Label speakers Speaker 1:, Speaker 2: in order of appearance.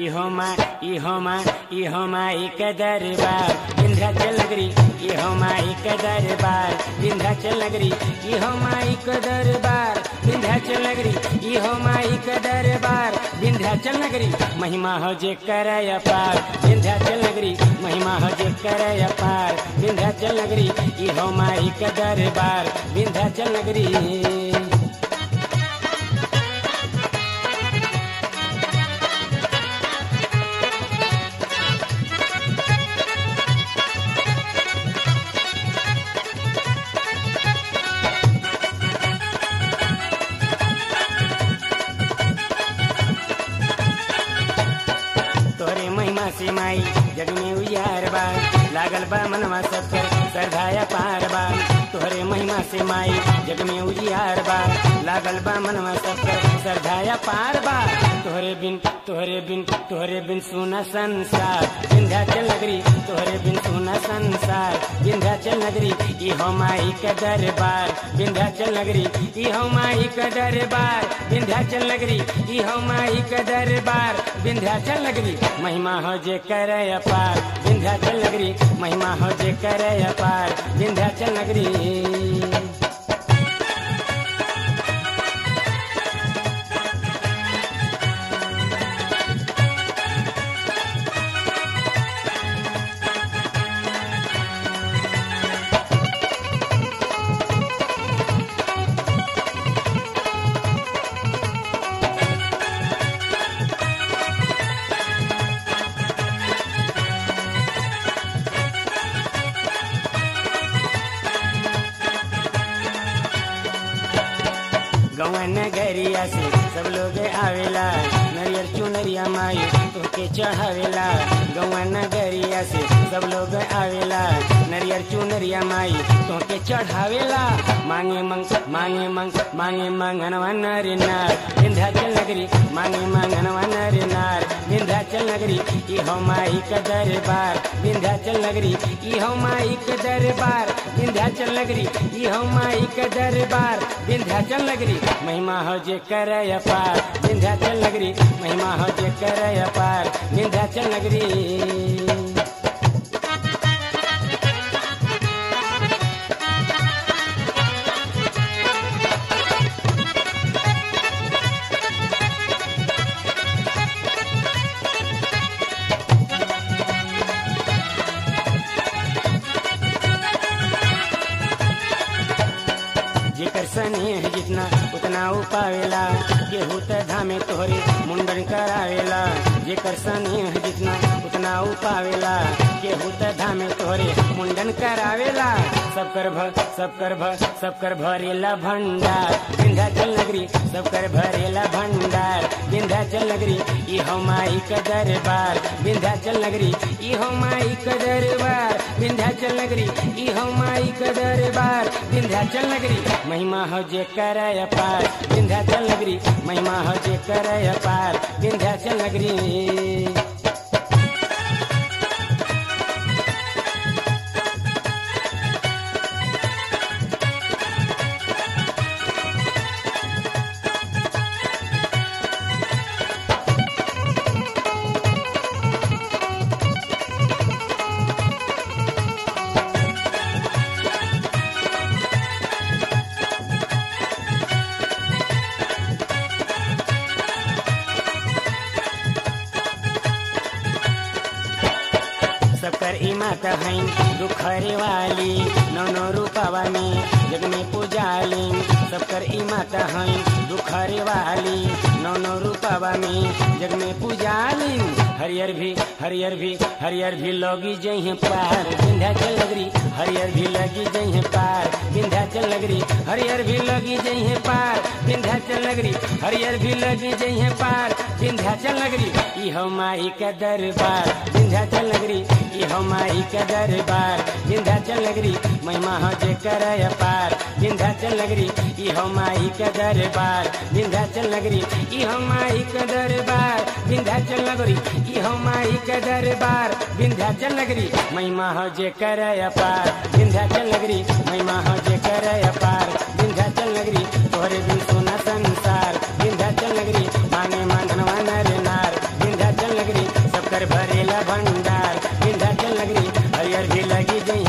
Speaker 1: इहो माँ इहो माँ इहो माई के दरबार विंध्याचल नगरी इहो माई के दरबार विंध्याचल नगरी इहो माई के दरबार विंध्याचल नगरी इहो माई के दरबार विंध्याचल नगरी महिमा हो जे करे अपार विंध्याचल नगरी महिमा हो जे करे अपार विंध्याचल नगरी इहो माई के दरबार विंध्याचल नगरी तोरे महिमा से माई जग में उजियार बा लागल बा मनवा सबकर श्रद्धाया पार बा तोहरे महिमा से माई जग में उजियार बा लागल बा मनवा सबकर श्रद्धाया पार बा तोहरे बिन तोहरे बिन तोहरे बिन सुना संसार विंध्याचल नगरी तोहरे बिन सुना संसार विंध्याचल नगरी इहो माई के दरबार विंध्याचल नगरी इहो माई के दरबार विंध्याचल नगरी इहो माई के दरबार विंध्याचल नगरी महिमा हो जे करे अपार विंध्याचल नगरी महिमा हो जे करे अपार विंध्याचल नगरी गवन नगरिया से सब लोग आवेला नरियर चुनरिया माई तोके चढ़ावेला गवन नगरिया से सब लोग आवेला नरियर चुनरिया माई तोके चढ़ावेला मांगे मंग मांगे मंग मांगे मंगनवा नर नार विंध्याचल नगरी मांगे मंगनवा नर नार विंध्याचल नगरी इहो माई का दरबार विंध्याचल नगरी इहो माई का दरबार विंध्याचल नगरी इहो माई का दरबार विंध्याचल नगरी महिमा हो जे करे अपार विंध्याचल नगरी महिमा हो जे करे अपार विंध्याचल नगरी जेकर स्नेह जितना उतना उ पावेला केहू त धामे तोहरे मुंडन करावेला जेकर स्नेह जितना उतना उ पावेला केहू त धामे तोहरे मुंडन करावेला सब कर भ सब कर भ सब कर भरेला भंडार विंध्याचल नगरी सब कर भरेला भंडार विंध्याचल नगरी इहो माई का दरबार विंध्याचल नगरी इहो माई का दरबार विंध्याचल नगरी इहो माई का दरबार विंध्याचल नगरी महिमा हो जे करे अपार विंध्याचल नगरी महिमा हो जे करे अपार विंध्याचल नगरी सबकर इमात हैं दुखरे वाली नौ नौ रूपवा में जग में पूजाली सबकर इमात हैं दुखरे वाली नौ नौ रूपवा में जग में पूजाली हरियर भी हरियर भी हरियर भी लोगी जही पार विंध्याचल नगरी हरियर भी लगी जही पार विंध्याचल नगरी हरियर भी लगी जही पार विंध्याचल नगरी हरियर भी लगी जही पार विंध्याचल नगरी इहो माई का दरबार विंध्याचल नगरी इहो माई का दरबार विंध्याचल नगरी महिमा हो जे करे अपार विंध्याचल नगरी इहो माई का दरबार विंध्याचल नगरी इहो माई का दरबार विंध्याचल नगरी इहो माई का दरबार विंध्याचल नगरी महिमा हो जे करे अपार विंध्याचल नगरी महिमा हो जे करे अपार विंध्याचल नगरी तोहरे बिन सोना संसार विंध्याचल नगरी मांगे मांगनवा नर नार विंध्याचल नगरी जी जई